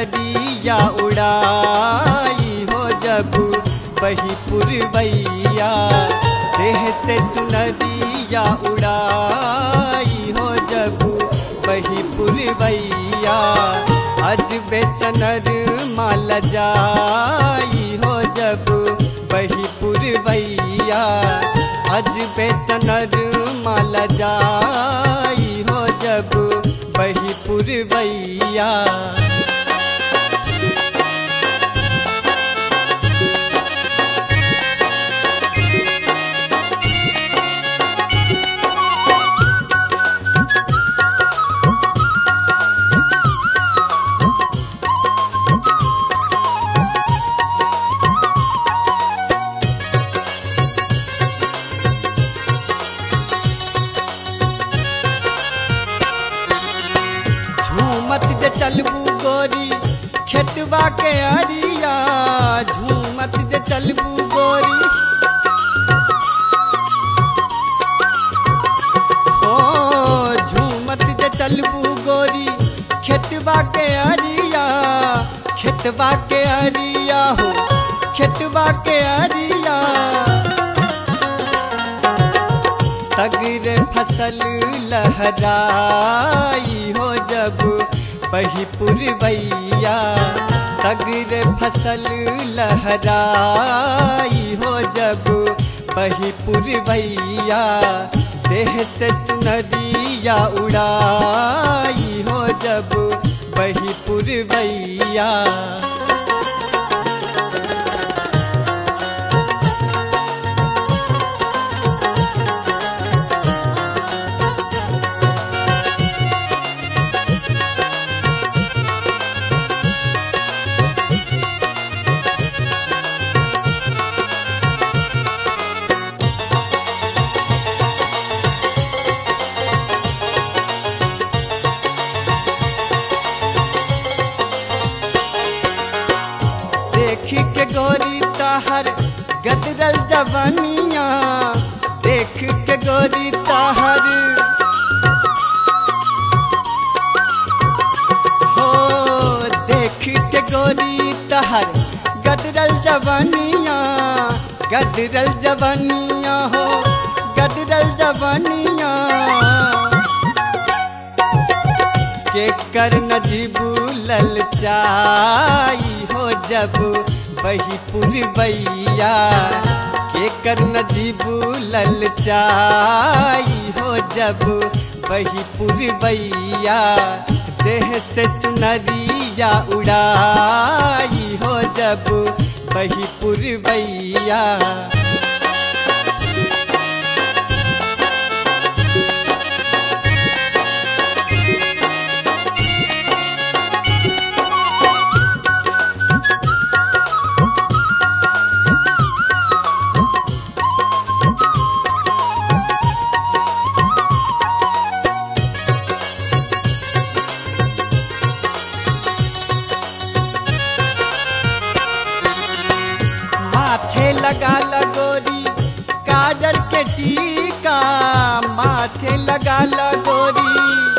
चुनरिया उड़ाई हो जब बही पुरवैया देह से चुनरिया उड़ाई हो जब बही पुरवैया अज बेचनर माल जाई हो जब बही पुरवैया अज बेचनर माल जाई हो जब बही पुरवैया झूमत जे चलबू गोरी खेतवा के अरिया झूमत जे चलबू गोरी ओ झूमत जे चलबू गोरी खेतवा के अरिया खेतवा के अरिया हो खेतवा के अरिया सगर फसल लहराई हो जब बही पुरवैया सगर फसल लहराई हो जब बही पुरवैया देह से चुनरिया उड़ाई हो जब बही पुरवैया देखी के गोरी ताहर गदरल जवानिया देख के गोरी ताहर हो देख के गोरी ताहर गदरल जवानिया गदरल जवानिया हो गदरल जवानिया के कर नजीबू ललचाई हो जब बही पुरवैया के कर नजीबू ललचाई हो जब बही पुरवैया देह से चुनरिया उड़ाई हो जब बही पुरवैया माथे लगा लगोरी काजल के टीका माथे लगा लगोरी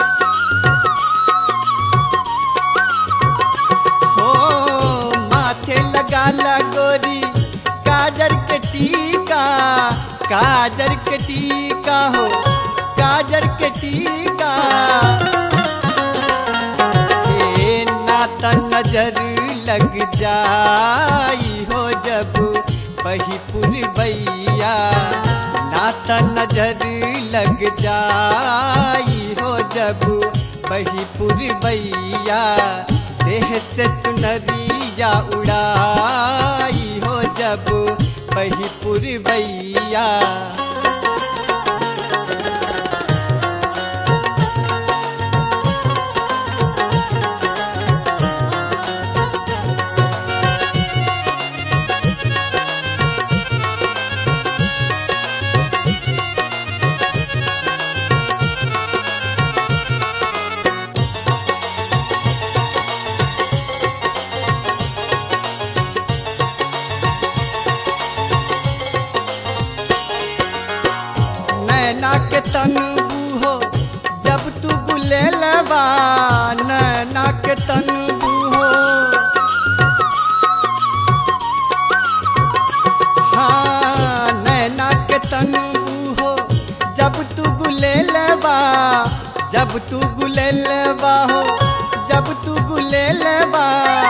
हो माथे लगा लगोरी काजल के टीका काजल के टीका हो काजल के टीका हे नाता नजर लग जाई हो जब बही पुरवैया नाता नजर लग जाई हो जब बही पुरवैया देह से चुनरिया उड़ाई हो जब बही पुरवैया नैना के तनबू हो जब तू बुले लबा नैना के तनबू हो बा हो जब तू गुलेल बा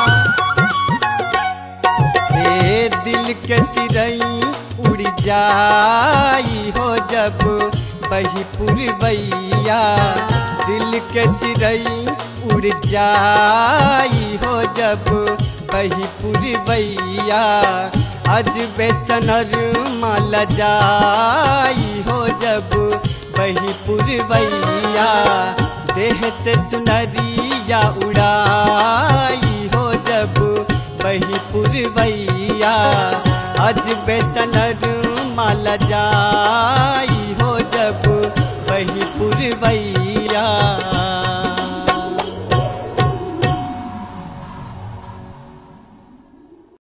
रे दिल के चिरई उड़ जाई हो जब बही पुरबैया दिल के चिरई उड़ जाई हो जब बही पुरबैया अज बेचनर माल जाई हो जब बही पुरबैया देह से चुनरिया उड़ा